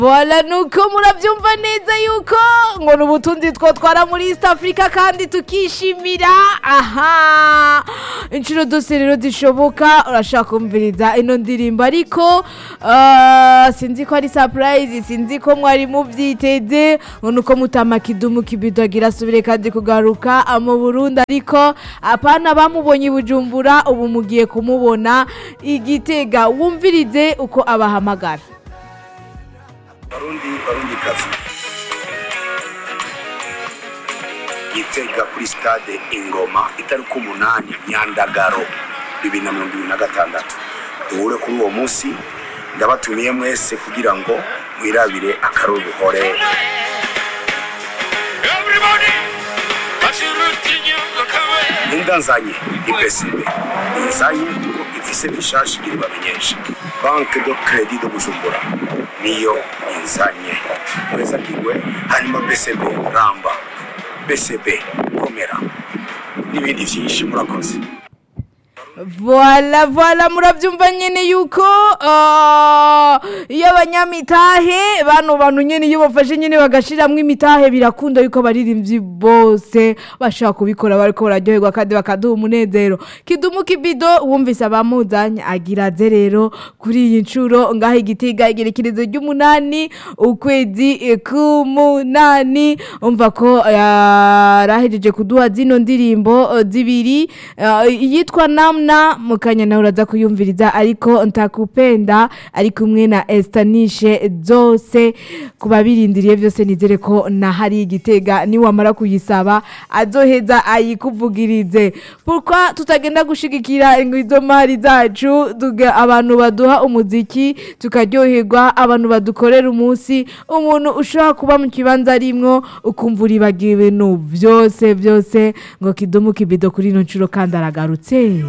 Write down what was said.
Voila nuko murabyumva neza yuko ngo ni ubutunzi twotwara muri East Africa kandi tukishimira aha inshuro zose rero zishoboka urashaka kumviriza ino ndirimbo ariko ah, sinzi ko ari surprise sinzi ko mwari mubyiteze ngo nuko mutama kidumu kibido agira asubire kandi kugaruka ah, mu Burundi ariko apana bamubonye i Bujumbura ubu mugiye kumubona igitega wumvirize uko abahamagara barundi barundi kazi gitega kuri stade ingoma itariki umunani nyandagaro bibiri na mirongo ibiri na gatandatu duhure kuri uwo munsi ndabatumiye mwese kugira ngo mwirabire akaruruhore Everybody, bashirutinya bakawe. ninda nzanye ipesibe inzanye kuko ifise bishashi iri bamenyesha banke do kredi do bujumbura niyo inzanye mweza kigwe hanyuma bcb ramba bcb komera n'ibindi vyinshi murakoze Voila, voila, murabyumva nyene yuko ah, iyo abanyamitahe bano bantu nyene iyo bafashe nyene bagashiramwo imitahe birakunda yuko abaririmbyi bose bashobora kubikora bariko bararyoherwa kandi bakaduha umunezero kidumu kibido wumvise abamuzanye agira aze rero kuri iyi ncuro ngaho igitiga igerekerezo ry'umunani ukwezi eh, k'umunani umva ko yarahejeje kuduha zino ndirimbo eh, zibiri eh, iyitwa namna mukanya nawe uraza kuyumviriza ariko ntakupenda ari kumwe na estanishe zose ku babirindiriye byose nizere ko na hari igitega niwamara kuyisaba azoheza ayikuvugirize pourquoi tutagenda gushigikira izo mari zacu tuga abantu baduha umuziki tukaryoherwa abantu badukorera umunsi umuntu ushobora kuba mu kibanza arimwo ukumva uribagiwe ibintu byose byose ngo kidumu kibido kuri ino nshuro kandi aragarutse